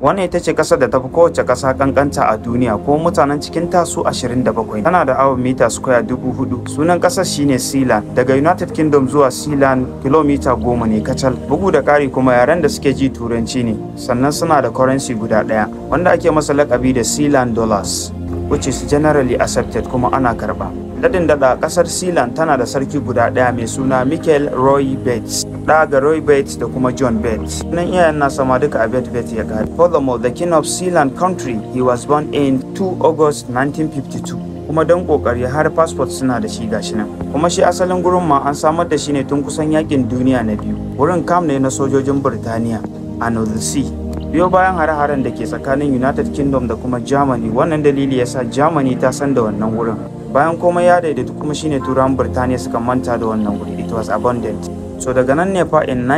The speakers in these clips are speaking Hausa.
wannan ita ce kasar da tafi kowace kasa kankanta a duniya ko mutanen cikin tasu 27 tana da awon mita square 4000 sunan kasar shine sealand daga united kingdom zuwa sealand kilomita goma ne kacal bugu da kari kuma yaren da suke ji turanci ne sannan suna da currency guda daya wanda ake masa lakabi da sealand dollars which is generally accepted kuma ana karba dadin dada kasar sealand tana da sarki guda daya mai suna michael roy bates da ga roy bates da kuma john bates nan iyayen nasa ma duka a bet bet ya gari furthermore the king of sealand country he was born in 2 august 1952 kuma don kokari har passport suna da shi gashi nan kuma shi asalin gurin ma an samar da shi ne tun kusan yakin duniya na biyu wurin kam ne na sojojin birtaniya a north sea biyo bayan hare-haren da ke tsakanin united kingdom da kuma germany wannan dalili yasa germany ta san da wannan wurin bayan komai ya daidaitu kuma shine turawan birtaniya suka manta da wannan wuri it was abundant so daga nan ne fa in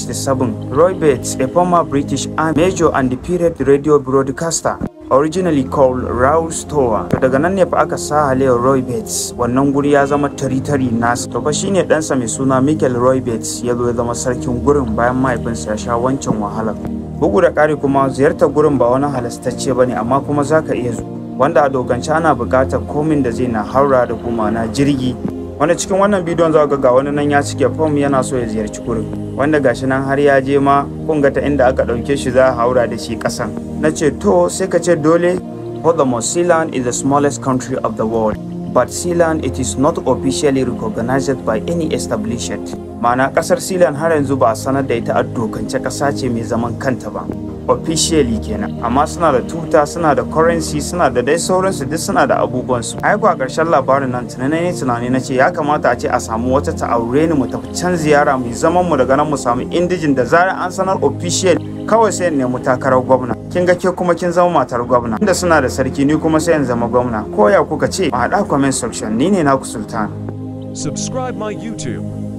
1967 roy bates a former british army major and the period radio broadcaster originally called Rouse Tower. To daga nan ne fa aka sa Haleo Roy Bates wannan guri ya zama tari-tari nasa. To fa shine ɗansa mai suna Michael Roy Bates ya zo ya zama sarkin gurin bayan mahaifinsa ya sha wancan wahalar. Bugu da ƙari kuma ziyartar gurin ba wani halastacce ba ne amma kuma za ka iya zuwa. Wanda a dokance ana buƙatar komin da zai na haura da kuma na jirgi wanda cikin wannan bidiyon za ga ga wani nan ya cike fom yana so ya ziyarci gurin wanda gashi nan har ya je ma kun ga ta inda aka ɗauke shi za a haura da shi ƙasan na ce to sai ka ce dole furthermore sealand is the smallest country of the world but sealand it is not officially recognized by any establishment ma'ana ƙasar sealand har yanzu ba a sanar da ita a dokance ƙasa ce mai zaman kanta ba officially kenan amma suna da tuta suna da currency suna da dai sauransu duk suna da abubuwansu ai a ƙarshen labarin nan tunani ne tunani na ce ya kamata a ce a samu wata ta aure ni mu tafi can ziyara mu zaman mu daga nan mu samu indijin da zarar an sanar official kawai sai in nemi takarar gwamna kin ga ke kuma kin zama matar gwamna inda suna da sarki ni kuma sai in zama gwamna ko ya kuka ce a haɗa comment section ni ne naku sultan Subscribe my YouTube